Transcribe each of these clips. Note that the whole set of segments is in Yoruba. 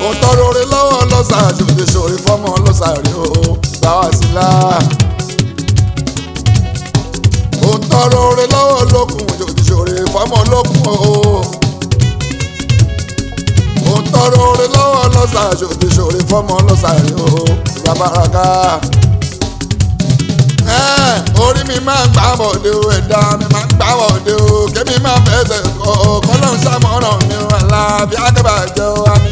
ó tọrọ orí lọ́wọ́ lọ́sà ṣòdì ṣòrí fọ́mọ lọ́sà rí o gbà wá sí la. ó tọrọ orí lọ́wọ́ lókun ṣòdì ṣòrí fọ́mọ lókun o. ó tọrọ orí lọ́wọ́ lọ́sà ṣòdì ṣòrí fọ́mọ lọ́sà rí o gbà bàràkà. ẹ orí mi máa ń gbà bọ̀dé o ẹ̀dá mi máa ń gbà bọ̀dé o kémi máa fẹsẹ̀ kọ́ kọ́lọ́ ń ṣàmọ́ràn mi o alábí akẹ́bàjẹ́ o àmì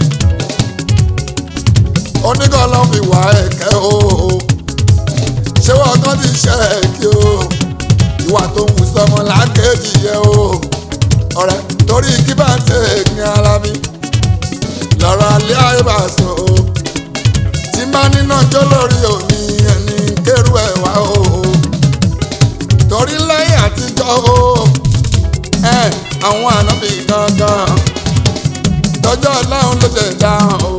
oníkan ló fi wà ẹ̀kẹ́ o ṣé wọ́n kàn ti ṣe ẹ̀kí o ìwà tó ń wù sọmọ lákèjì yẹ o ọ̀rẹ́ torí kí bá ń tẹ̀ ní ara mi lọ́rọ̀ alẹ́ ayé bá sọ o tí má níná jó lórí òní ẹni kérú ẹ̀ wá o torí lẹ́yìn àtijọ́ o ẹ àwọn ànábì gangan tọjọ́ ọlọ́run ló ṣe dáhùn o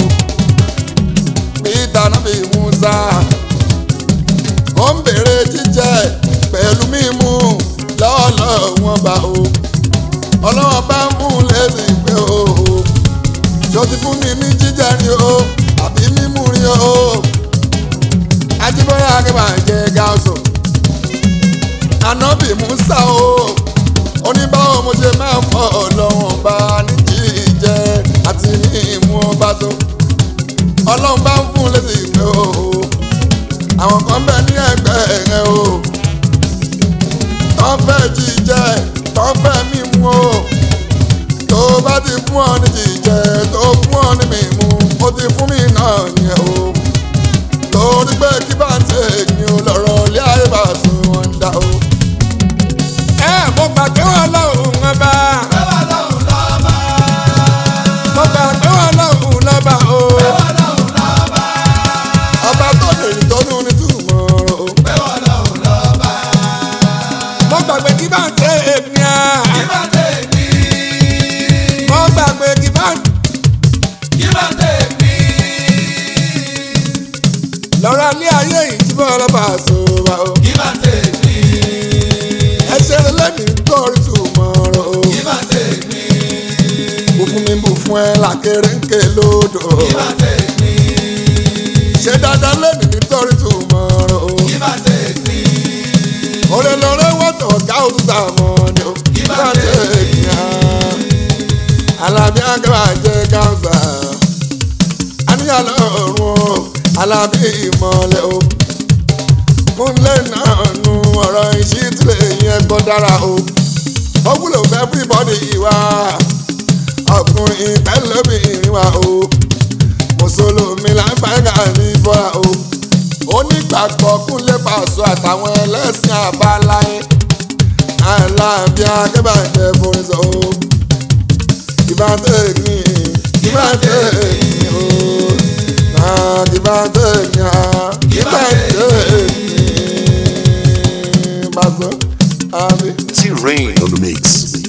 peter nabi musa ó ń bèrè jíjẹ pẹ̀lú mímu lọ́ọ̀lọ́ wọn bá o ọlọ́wọ́n bá ń fún lẹ́sìn pé o ṣó ti fún mi ní jíjẹ rí o àbí mímu rí o ajíbọ́lá akẹ́bà jẹ́ gáàsù ànábì musa o oníbàwọ̀ mo ṣe máa ń fọ́ ọlọ́wọ́n bá ní jíjẹ àti mímu ọba tó ọlọ́run bá ń fún lẹ́sìn ìpè o àwọn kan bẹ ní ẹgbẹ́ rẹ o tọ́ fẹ́ jíjẹ tọ́ fẹ́ mímu o tó bá ti fún ọ ní jíjẹ tó fún ọ ní mímu ó ti fún mi náà yẹn o torí pé kí bá ń tẹ̀ ní o lọ́rọ̀ ilé ayé bá sùn wọn dá o. ẹ mo gbà pé wọn lọ́hùn ún bá mo gbà pé wọn lọ́hùn ún lọ́ba o ọba tó lè rí tọ́nu ní túmọ̀ o. mo gbàgbé kí bá ń tẹ èmi à. mo gbàgbé kí bá ń. lọ́rọ̀ ní ayé yìí tí bọ́ ọlọ́ba àṣọba o. ẹ ṣe lẹ́nu nítorí túmọ̀ o. bù fún mi bù fún ẹ làkèrè ń ké lódò. ṣe dáadáa lẹ́nu nítorí túmọ̀ o. Ore lore wọ́tọ̀ ọ̀gá òtútà mọ́ ni o. Bá tẹ̀ ènìyàn. Alábí Akẹ́wà jẹ́ káńsà. Àníyàn lọ́rùn o. Alábí ìmọ̀lẹ̀ o. Kúnlẹ̀ náà nu ọ̀rọ̀ ìṣítìlẹ̀ yẹn gbọ́ dára o. Ó wúlò fún everybody ìwà. Ọkùnrin pẹ̀lúbìnrin wa o. Mùsùlùmí lágbàgà ní bọ́ra o onígbàgbọ́ kúnlé pàṣọ àtàwọn ẹlẹ́sìn àbáláyé aláàbí akẹ́bàjẹ́ forísọ o kìbàtẹ́ẹ̀kì kìbàtẹ́ẹ̀kì o náà kìbàtẹ́ẹ̀kì á kìbàtẹ́ẹ̀kì pàṣọ àbí. T-Rain on the mix.